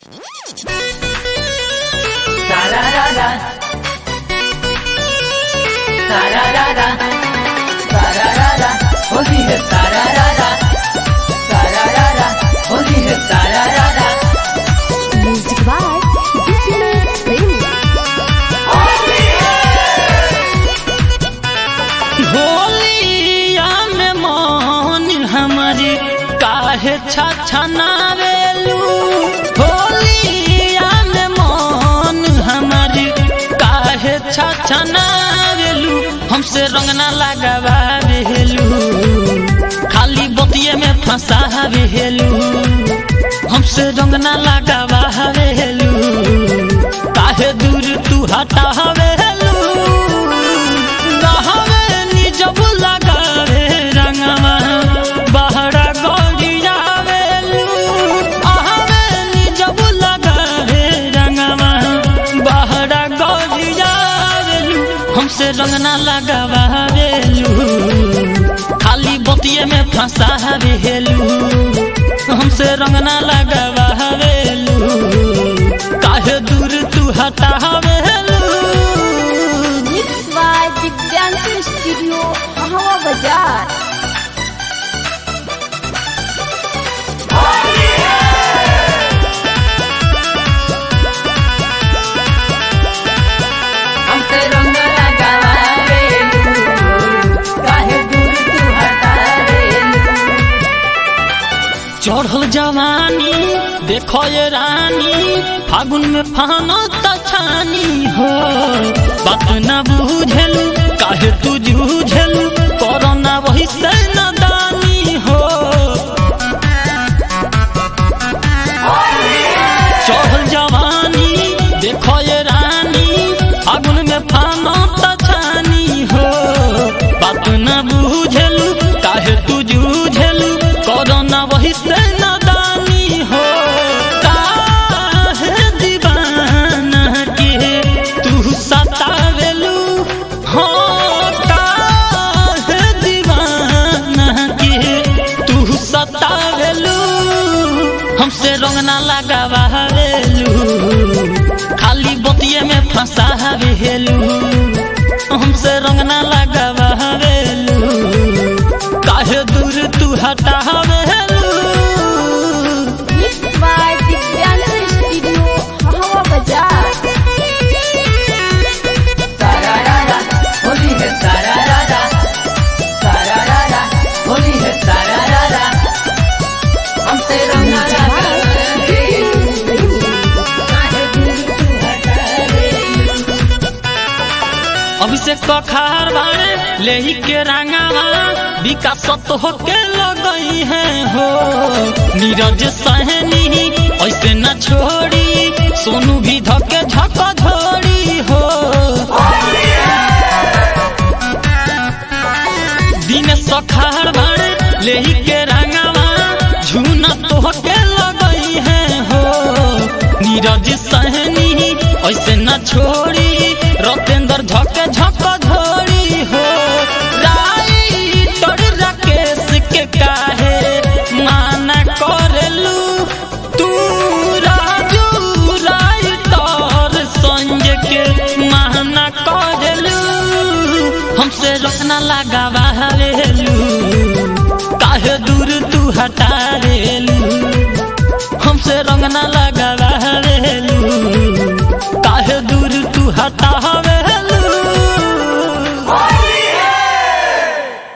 Sararara. Sararara. Sararara. Holi है sararara. Sararara. Holi है sararara. Music by Dipinus Premi. होलिया में मोहन हमारी काहे छछनावेलू होलिया में मोहन हमारी काहे छछनावेलू हमसे रंग ना लगावेलू खाली बतिये में फंसावेलू हमसे रंग ना लगावेलू काहे दूर तू हटावेलू नहवे निजब लगावे रंगवा बहरा गौरियावेलू आहवे निजब लगावे रंगवा बहरा गौरियावेलू हमसे रंग ना लगावेलू खाली बतिये में फंसावेलू हमसे रंग ना लगावेलू काहे दूर तू हटावेलू Mixed by Divyansu Studio, Hawa Bazaar. हमसे रंग लगावेलू. काहे दूर तू हटावेलू. चढ़ल जवानी देखो ये रानी फागुन में फानो तछानी हो बात न बुझेलू काहे तू जूझेलू कोरोना वही से नदानी हो चढ़ल जवानी देखो ये रानी फागुन में फानो तछानी हो बात न बुझेलू काहे तू जूझेलू कोरोना वही से नदानी हो काहे दीवाना के तू सतावेलू हो काहे दीवाना के तू सतावेलू हमसे रंग ना लगावेलू खाली बतिये में फंसावेलू हमसे रंग ना लगावेलू काहे दूर तू हटावेलू Mixed by Divyansu Studio, Hawa Bazaar. Sararara. Holi है sararara. Sararara. होली है sararara. हमसे रंग लगावेलू. काहे दूर तू हटावेलू. अभिषेक कखार बाड़े लेही के रंगावा विकास तो होके लगई है हो नीरज सहनी ऐसे न छोड़ी सोनू भी धके झक झोड़ी हो दिन सखार बाड़े लेही के रंगावा झूना तो होके लगई है हो नीरज सहनी ऐसे न छोड़ी रतेंद्र झक झक झोड़ी हो राइटर राकेश के काहे माना करेलू तू राजू राइटर संजय के माना करेलू हमसे रखना लगावा हवेलू काहे दूर तू हटावेलू हमसे रंग ना लगावेलू काहे दूर तू हटा